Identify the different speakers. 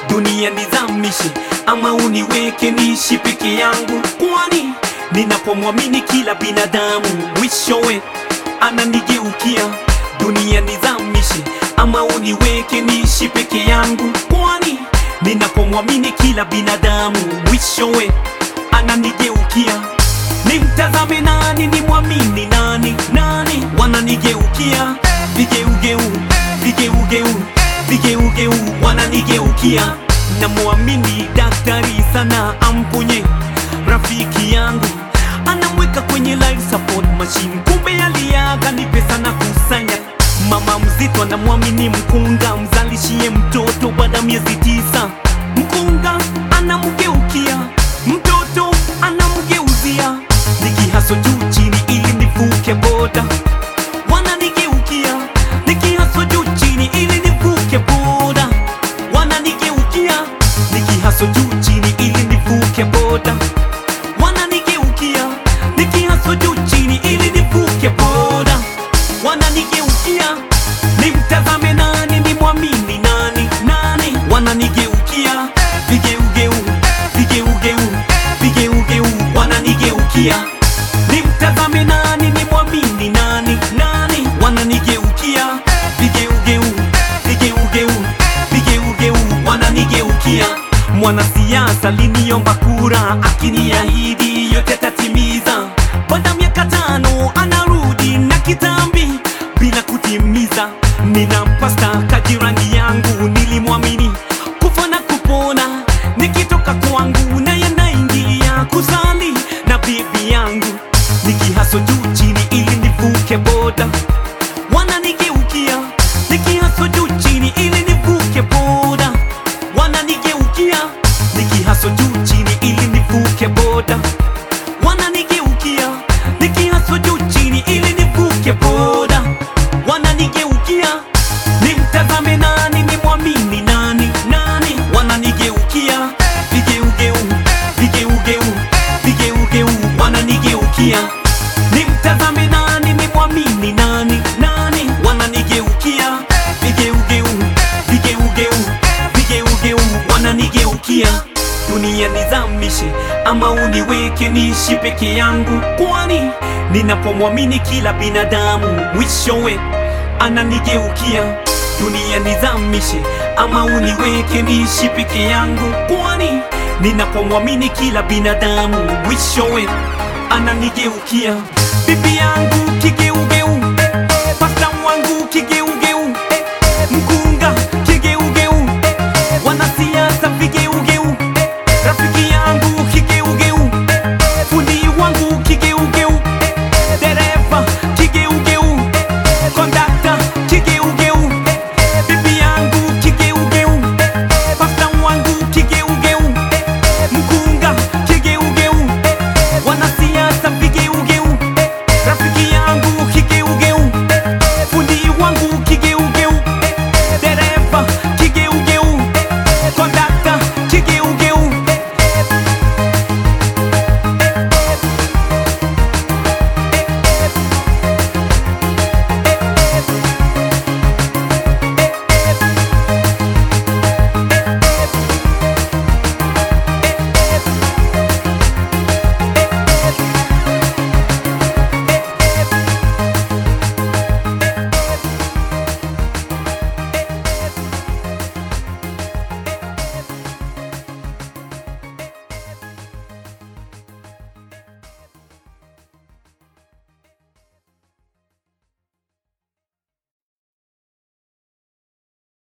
Speaker 1: dunia nizamishe ama uniweke niishi peke yangu, kwani ninapomwamini kila binadamu mwishowe ananigeukia. Dunia nizamishe ama uniweke niishi peke yangu, kwani ninapomwamini kila binadamu mwishowe ananigeukia. Nimtazame nani, nimwamini nani? Nani wananigeukia? Vigeugeu, vigeugeu, vigeugeu wananigeukia. Namwamini daktari sana, amponye rafiki yangu, anamweka kwenye life support machine, kumbe aliaga ni pesa na kusanya. Mama mzito anamwamini mkunga, mzalishie mtoto baada ya miezi tisa. Mkunga anamgeukia mtoto anamgeuzia, nikihaso juu chini ili nivuke boda, wananigeukia nikihaso juu chini ili nivuke boda, wananigeukia nikihaso juu chini ili nivuke boda, wananigeukia nikihaso juu chini ili nivuke boda, wananigeukia nimtazame nani, nimwamini nani? Nani wananigeukia vigeugeu, vigeugeu, vigeugeu wananigeukia nimtazame nani, nimwamini nani? Nani wananigeukia vigeugeu, vigeugeu, vigeugeu wananigeukia Mwanasiasa liniomba kura, akiniahidi yote tatimiza. Baada ya miaka tano anarudi na kitambi bila kutimiza. Ninampa staka jirani yangu, nilimwamini kufa na kupona, nikitoka kwangu na yanaingia kusali na bibi yangu, nikihaso juu chini ili nivuke boda, wananigeukia nikihaso juu chini ili nivuke boda, wananigeukia nikihaso juu chini ili nivuke boda, wananigeukia nikihaso juu chini ili nivuke boda, wananigeukia nimtazame nani, nimwamini nani? Nani wananigeukia vigeugeu, vigeugeu, vigeugeu wananigeukia nimtazame nani, nimwamini nani? Nani wananigeukia vigeugeu, vigeugeu, vigeugeu wananigeukia dunia nizamishe ama uniweke niishi peke yangu, kwani ninapomwamini kila binadamu mwishowe ananigeukia. Dunia nizamishe ama uniweke niishi peke yangu, kwani ninapomwamini kila binadamu mwishowe ananigeukia. Bibi yangu